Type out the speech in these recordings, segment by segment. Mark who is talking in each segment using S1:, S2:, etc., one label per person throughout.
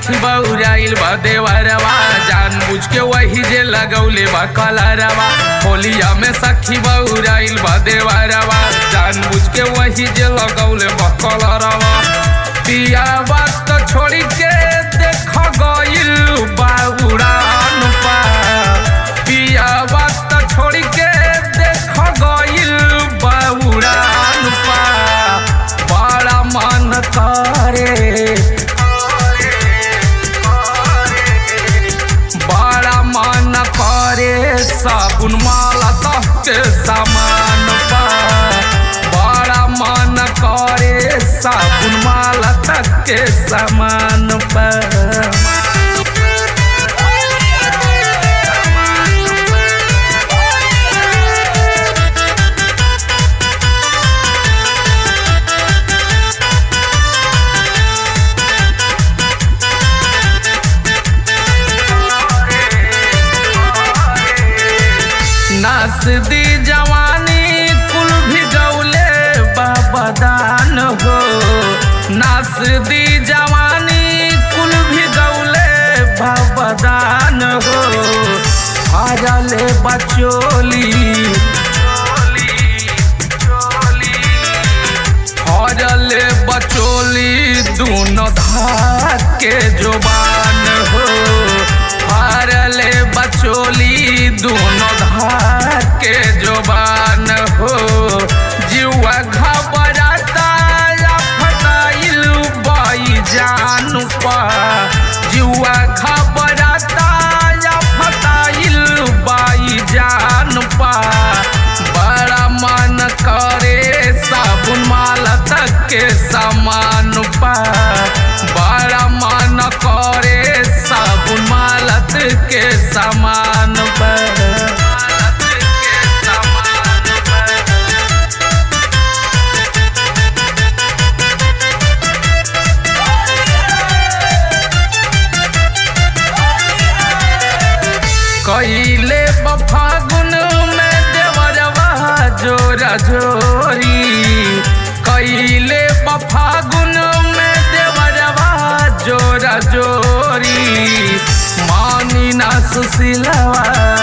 S1: सखी बउराइल बा देवरवा जान बुझ के वही जे लगौले बा कलरवा होलिया में सखी बउराइल बा देवरवा जान बुझ के वही जे लगौले बा कलरवा पिया बात छोड़ी के देख गइल बा उड़ान पा पिया बात छोड़ी के देख गइल बा उड़ान पा बड़ा मन करे बड़ा मन करे साबुन माला तह के सामान पा बड़ा मन करे साबुन माला तक के सामान पा नास दी जवानी कुल भी गौले बाबा दान हो नास दी जवानी कुल भी गौले बाबा दान हो हारले बचोली हरले बचोली दोनों धाक के जुबान हो हरले बचोली दोनों धाक के जुबान हो जुआ घबराता या फटाइल बाई जान पा जुआ घबराता या फटाइल बाई जान पा बड़ा मन करे साबुन माला तक के सामान पा बड़ा मन करे साबुन माला तक के सामान पा कैले बफागुन में देवरवा जोरा जोरी कैले बफागुन में देवरवा जोरा जोरी मानी ना सुशीलवा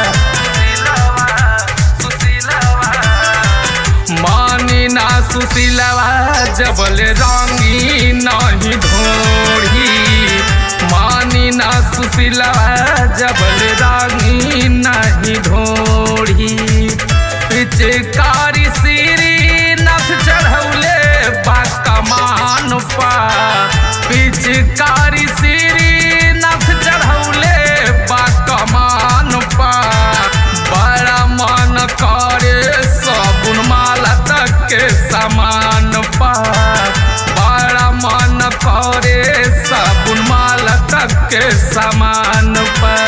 S1: मानी ना सुशीलवा जबल रंगी नहीं ढोढ़ी मानी ना सुशीलवा जबल रंगी नहीं ढोढ़ी पिचकारी सीरी नथ चढ़ौले बा कमान पा पिचकारी सीरी नथ चढ़ौले बा कमान पा बड़ा मन करे साबुन माला तक के सामान पा बड़ा मन करे साबुन माला तक के सामान पा